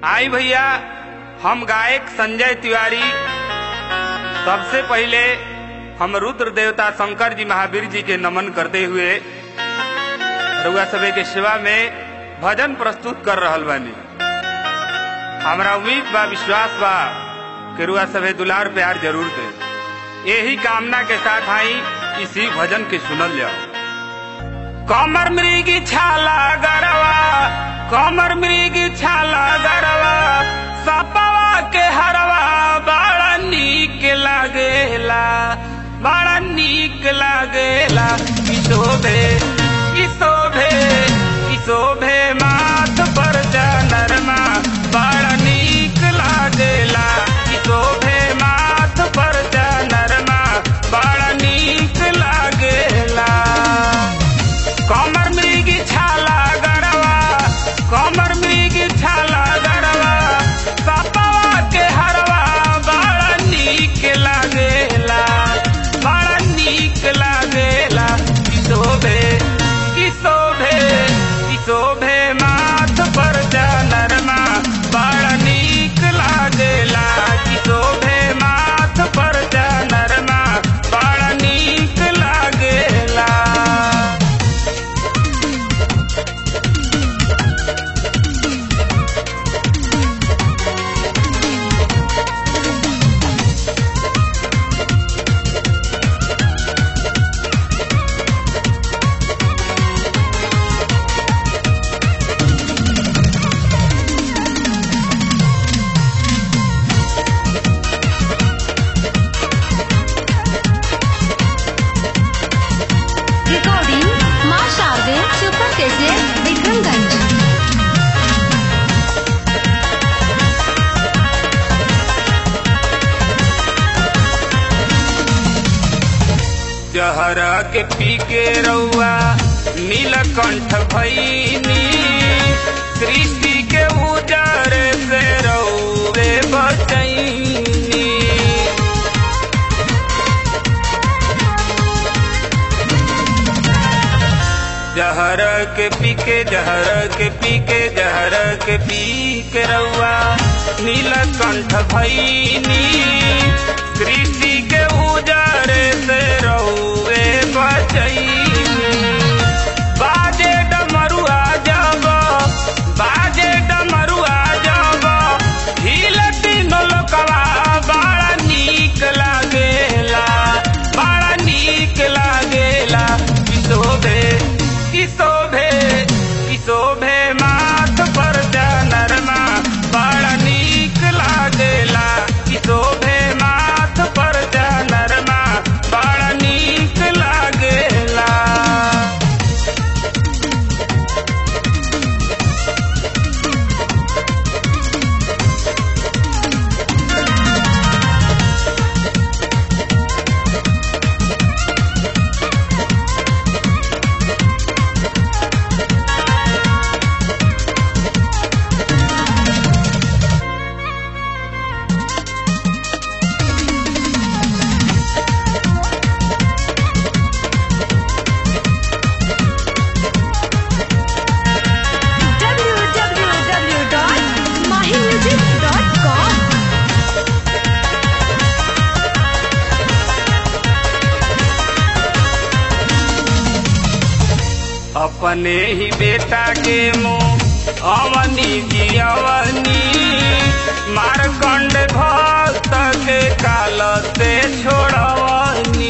आई भैया हम गायक संजय तिवारी सबसे पहले हम रुद्र देवता शंकर जी महावीर जी के नमन करते हुए रउआ सभे के सेवा में भजन प्रस्तुत कर रहल बानी हमरा उम्मीद बा विश्वास बा कि रुआ सभे दुलार प्यार जरूर दे यही कामना के साथ आई इसी भजन के सुनल जाओ कमर मृगी छाला गरवा कमर मृगी छाला गरवा सपवा के हरवा बड़ा नीक लागेला बड़ा नीक लागेला किशोभे किशोभे किशोभे माथ पर जनरमा बड़ा नीक लागेला किशोभे माथ पर जनरमा बड़ा नीक लागेला कमर मृगी छाला गरवा कमर मृगी छाला गरवा सपवा के हरवा बड़ा नीक लागेला बड़ा नीक लागेला किशोभे किशोभे किशोभे माथ पर जनरमा बड़ा नीक लागेला किशोभे माथ पर जनरमा बड़ा नीक लागेला रिकॉर्डिंग माँ शारदे सुपर कैसे विक्रमगंज जहरा के पी के रउआ नीलकंठ भैनी सृष्टि के उजर से रउवे बचैनी जहर के पी के जहर के पी के जहर के पी के रउआ नीलकंठ भैनी सृष्टि के उजर से रउवे बचैनी बाजे डमरुआ जब बाजे डमरुआ जब हिल तीनों लोकवा बड़ा नीक लागेला बड़ा नीक लागेला किशोभे किशोभे किशोभे माथ पर जनरमा बड़ा नीक लागेला किशोभे माथ पर जनरमा बड़ा नीक लागेला www.mahimusic.com अपने ही बेटा के मुंह अवनी जी अवनी मारकंड भक्त के काल से छोड़वनी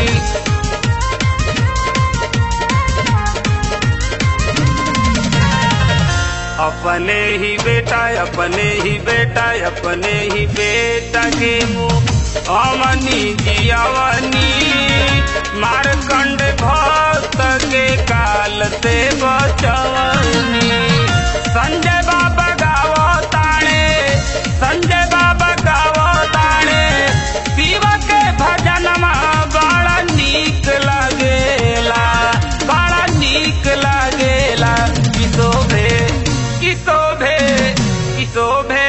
अपने ही बेटा अपने ही बेटा अपने ही बेटा के मुंह अवनी जी अवनी मारकंड भक्त के काल से बचवनी संजय बाबा गावो ताणे संजय बाबा गावो ताणे शिव के भजनमा बड़ा नीक लागेला बड़ा नीक लागेला किशोभे किशोभे किशोभे